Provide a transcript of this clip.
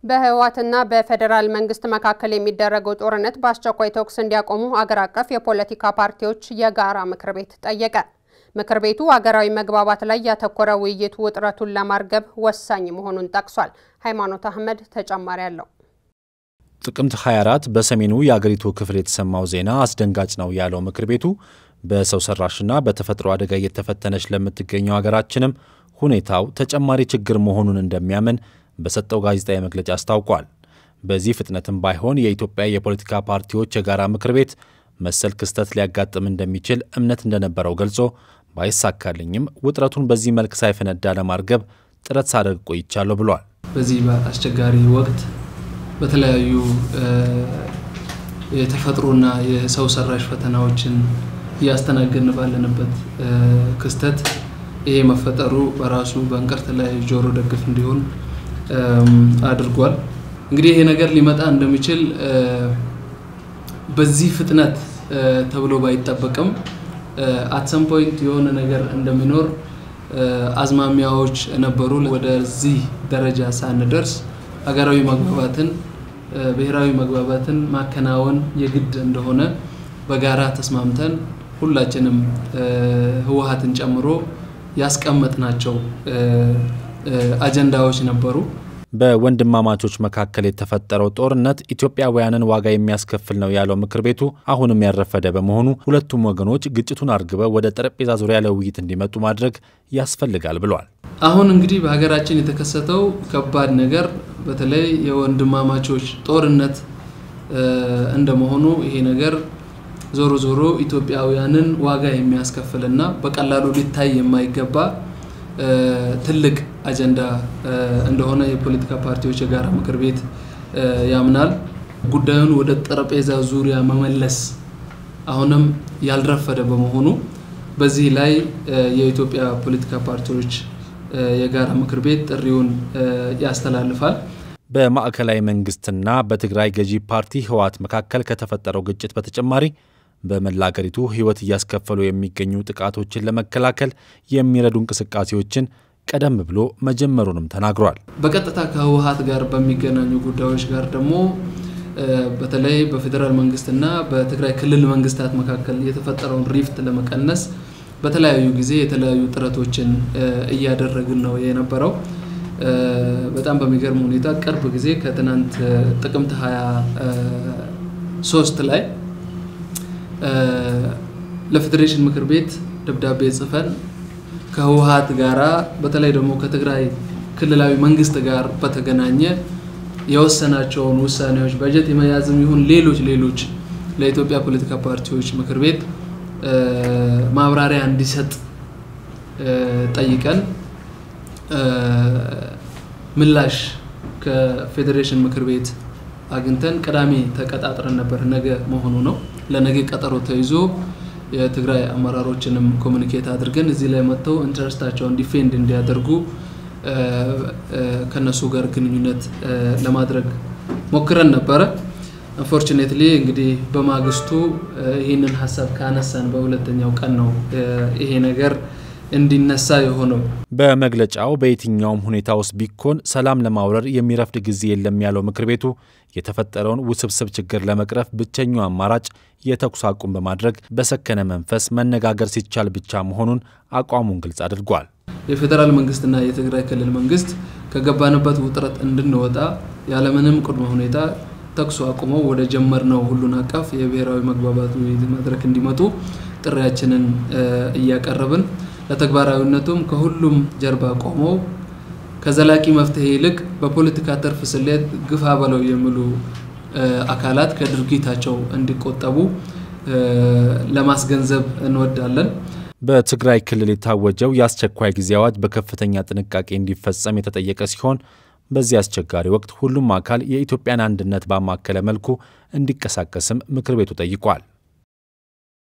በህወሓትና በፌዴራል መንግስት መካከል የሚደረገው ጦርነት በአስቸኳይ ተኩስ እንዲያቆሙ አገር አቀፍ የፖለቲካ ፓርቲዎች የጋራ ምክር ቤት ጠየቀ። ምክር ቤቱ አገራዊ መግባባት ላይ ያተኮረ ውይይት ውጥረቱን ለማርገብ ወሳኝ መሆኑን ጠቅሷል። ሃይማኖት አህመድ ተጨማሪ አለው። ጥቅምት 24 በሰሜኑ የአገሪቱ ክፍል የተሰማው ዜና አስደንጋጭ ነው ያለው ምክር ቤቱ በሰው ሰራሽና በተፈጥሮ አደጋ እየተፈተነች ለምትገኘው ሀገራችንም ሁኔታው ተጨማሪ ችግር መሆኑን እንደሚያምን በሰጠው ጋዜጣዊ መግለጫ አስታውቋል። በዚህ ፍጥነትም ባይሆን የኢትዮጵያ የፖለቲካ ፓርቲዎች የጋራ ምክር ቤት መሰል ክስተት ሊያጋጥም እንደሚችል እምነት እንደነበረው ገልጾ ባይሳካልኝም ውጥረቱን በዚህ መልክ ሳይፈነዳ ለማርገብ ጥረት ሳደርግ ቆይቻለሁ ብሏል። በዚህ አስቸጋሪ ወቅት በተለያዩ የተፈጥሮና የሰው ሰራሽ ፈተናዎችን እያስተናገድን ባለንበት ክስተት ይሄ መፈጠሩ በራሱ በእንቅርት ላይ ጆሮ ደግፍ እንዲሆን አድርጓል። እንግዲህ ይሄ ነገር ሊመጣ እንደሚችል በዚህ ፍጥነት ተብሎ ባይጠበቅም አትሰም ፖይንት የሆነ ነገር እንደሚኖር አዝማሚያዎች ነበሩ። ወደዚህ ደረጃ ሳንደርስ ሀገራዊ መግባባትን ብሔራዊ መግባባትን ማከናወን የግድ እንደሆነ በጋራ ተስማምተን ሁላችንም ህወሓትን ጨምሮ ያስቀመጥናቸው አጀንዳዎች ነበሩ። በወንድማማቾች መካከል የተፈጠረው ጦርነት ኢትዮጵያውያንን ዋጋ የሚያስከፍል ነው ያለው ምክር ቤቱ አሁንም ያረፈደ በመሆኑ ሁለቱም ወገኖች ግጭቱን አርግበው ወደ ጠረጴዛ ዙሪያ ለውይይት እንዲመጡ ማድረግ ያስፈልጋል ብሏል። አሁን እንግዲህ በሀገራችን የተከሰተው ከባድ ነገር በተለይ የወንድማማቾች ጦርነት እንደመሆኑ ይሄ ነገር ዞሮ ዞሮ ኢትዮጵያውያንን ዋጋ የሚያስከፍልና በቀላሉ ሊታይ የማይገባ ትልቅ አጀንዳ እንደሆነ የፖለቲካ ፓርቲዎች የጋራ ምክር ቤት ያምናል። ጉዳዩን ወደ ጠረጴዛ ዙሪያ መመለስ አሁንም ያልረፈደ በመሆኑ በዚህ ላይ የኢትዮጵያ ፖለቲካ ፓርቲዎች የጋራ ምክር ቤት ጥሪውን ያስተላልፋል። በማዕከላዊ መንግስትና በትግራይ ገዢ ፓርቲ ህወሓት መካከል ከተፈጠረው ግጭት በተጨማሪ በመላ አገሪቱ ህይወት እያስከፈሉ የሚገኙ ጥቃቶችን ለመከላከል የሚረዱ እንቅስቃሴዎችን ቀደም ብሎ መጀመሩንም ተናግሯል። በቀጥታ ከህወሓት ጋር በሚገናኙ ጉዳዮች ጋር ደግሞ በተለይ በፌዴራል መንግስትና በትግራይ ክልል መንግስታት መካከል የተፈጠረውን ሪፍት ለመቀነስ በተለያዩ ጊዜ የተለያዩ ጥረቶችን እያደረግን ነው የነበረው። በጣም በሚገርም ሁኔታ ቅርብ ጊዜ ከትናንት ጥቅምት 23 ላይ ለፌዴሬሽን ምክር ቤት ደብዳቤ ጽፈን ከህወሓት ጋራ በተለይ ደግሞ ከትግራይ ክልላዊ መንግስት ጋር በተገናኘ የወሰናቸውን ውሳኔዎች በጀት የመያዝም ይሁን ሌሎች ሌሎች ለኢትዮጵያ ፖለቲካ ፓርቲዎች ምክር ቤት ማብራሪያ እንዲሰጥ ጠይቀን ምላሽ ከፌዴሬሽን ምክር ቤት አግኝተን ቅዳሜ ተቀጣጥረን ነበር። ነገ መሆኑ ነው። ለነገ ቀጠሮ ተይዞ የትግራይ አመራሮችንም ኮሚኒኬት አድርገን እዚህ ላይ መጥተው ኢንትረስታቸውን ዲፌንድ እንዲያደርጉ ከነሱ ጋር ግንኙነት ለማድረግ ሞክረን ነበረ። አንፎርቹኔትሊ እንግዲህ በማግስቱ ይህንን ሀሳብ ካነሳን በሁለተኛው ቀን ነው ይሄ ነገር እንዲነሳ የሆነው። በመግለጫው በየትኛውም ሁኔታ ውስጥ ቢኮን ሰላም ለማውረድ የሚረፍድ ጊዜ የለም ያለው ምክር ቤቱ የተፈጠረውን ውስብስብ ችግር ለመቅረፍ ብቸኛው አማራጭ የተኩስ አቁም በማድረግ በሰከነ መንፈስ መነጋገር ሲቻል ብቻ መሆኑን አቋሙን ግልጽ አድርጓል። የፌዴራል መንግስትና የትግራይ ክልል መንግስት ከገባንበት ውጥረት እንድንወጣ ያለምንም ቅድመ ሁኔታ ተኩስ አቁመው ወደ ጀመርነው ሁሉን አቀፍ የብሔራዊ መግባባት ውይይት መድረክ እንዲመጡ ጥሪያችንን እያቀረብን ለተግባራዊነቱም ከሁሉም ጀርባ ቆመው ከዘላቂ መፍትሄ ይልቅ በፖለቲካ ትርፍ ስሌት ግፋ በለው የሚሉ አካላት ከድርጊታቸው እንዲቆጠቡ ለማስገንዘብ እንወዳለን። በትግራይ ክልል የታወጀው የአስቸኳይ ጊዜ አዋጅ በከፍተኛ ጥንቃቄ እንዲፈጸም የተጠየቀ ሲሆን በዚህ አስቸጋሪ ወቅት ሁሉም አካል የኢትዮጵያን አንድነት ባማከለ መልኩ እንዲንቀሳቀስም ምክር ቤቱ ጠይቋል።